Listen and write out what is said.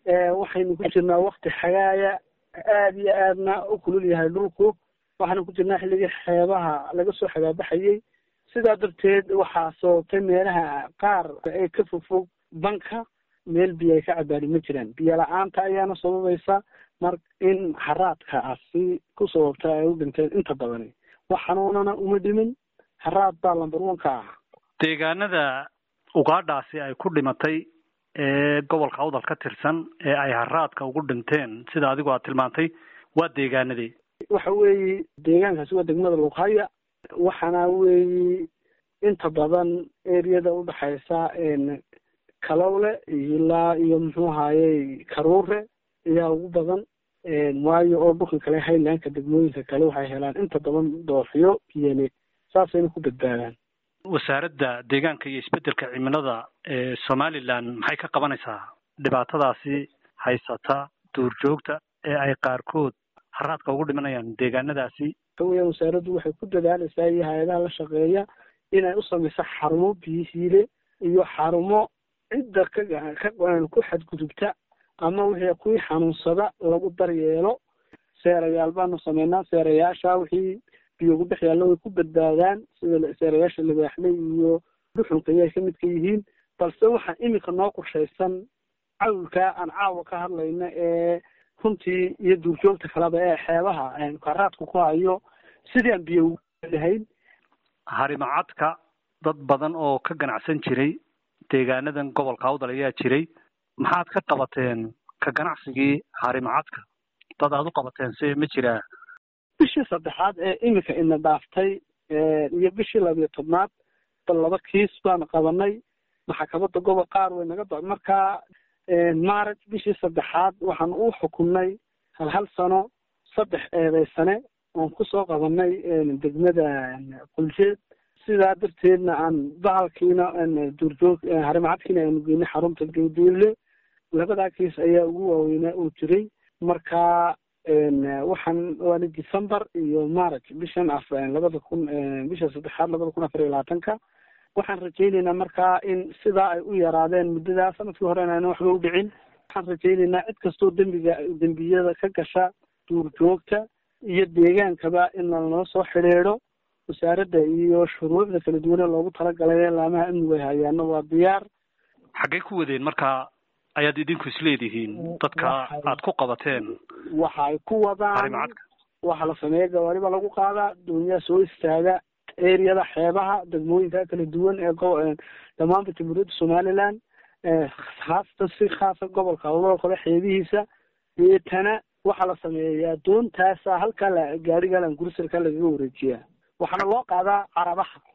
waxaynu ku jirnaa wakti xagaaya aada iyo aadna u kulul yahay dhulku waxaanu ku jirnaa xilligii xeebaha laga soo xagaabaxayey sidaa darteed waxaa sababtay meelaha qaar ee ka fogfog banka meel biyo ay ka cabaani ma jiraan biyo la-aanta ayaana sababaysa mar in haraadkaasi ku sababta ay u dhinteen inta badani wax xanuunana uma dhimin haraad baa lambar one ka ah deegaanada ugaadhaasi ay ku dhimatay ee gobolka awdal ka tirsan ee ay haraadka ugu dhinteen sida adigu aad tilmaantay waa deegaanadii waxa weeye deegaankaasi waa degmada luqhaya waxaana weeye inta badan eriyada udhexaysa kalowle ilaa iyo muxuu ahayey karuure ayaa ugu badan waayo oo dhulka kale highlandka degmooyinka kale waxay helaan inta badan dooxyo biyane saasayna ku badbaadaan wasaaradda deegaanka iyo isbeddelka cimilada ee somaliland maxay ka qabanaysaa dhibaatadaasi haysata duurjoogta ee ay qaarkood haraadka ugu dhimanayaan deegaanadaasi weya wasaaraddu waxay ku dadaalaysaa iyo hay-adaha la shaqeeya inay u samayso xarumo biyihiile iyo xarumo cidda ka ka ku xadgudubta ama wixii kuwii xanuunsada lagu daryeelo seerayaal baanu sameynaa seerayaasha wixii biyo ugu dhex yaallo way ku badbaadaan sida seerayaasha libaaxley iyo duxunka ayay ka mid ka yihiin balse waxaa iminka noo qorshaysan cawlkaa aan caawa ka hadlayna ee runtii iyo duurjoogta kaleba ee xeebaha karaadku ku hayo sidii aan biyo lahayn harimacadka dad badan oo ka ganacsan jiray deegaanadan gobolka awdal ayaa jiray maxaad ka qabateen ka ganacsigii harimacadka dad aad u qabateen se ma jiraa bishii saddexaad ee iminka ina dhaaftay iyo bishii labiyo tobnaad bal laba kiis baanu qabanay maxkamadda gobol qaar way naga do markaa maaraj bishii saddexaad waxaan u xukunay hal hal sano saddex eedeysane oon kusoo qabanay degmada quljeed sidaa darteedna aan bahalkiina duurjoog harimacadkiina aanu geynay xarunta gawdiile labadaa kiis ayaa ugu waaweynaa uu jiray marka waxaan waana december iyo march bishan af labada kun bisha saddexaad labada kun afar iyo labaatanka waxaan rajayneynaa markaa in sidaa ay u yaraadeen muddadaa sanadkii horena ayna waxba u dhicin waxaan rajayneynaa cid kastoo dembiga dembiyada ka gasha duurjoogta iyo deegaankaba in lanoo soo xidhiidho wasaaradda iyo shuruucda kala duwane loogu talagalay laamaha amnigu ay hayaano waa diyaar xaggay ku wadeen marka ayaad idinku isleedihiin dadka aad ku qabateen waxay ku wadaan waxaa la sameeya gawaari baa lagu qaadaa doonyaha soo istaaga eriyada xeebaha degmooyinka kala duwan ee dhammaanba jamhuuriyadda somaliland haasatan si khaasa gobolka awdal kale xeebihiisa deetana waxaa la sameeyaa doontaasa halkaa la gaarigalan gursarka lagaga wareejiyaa waxaana loo qaadaa carabaha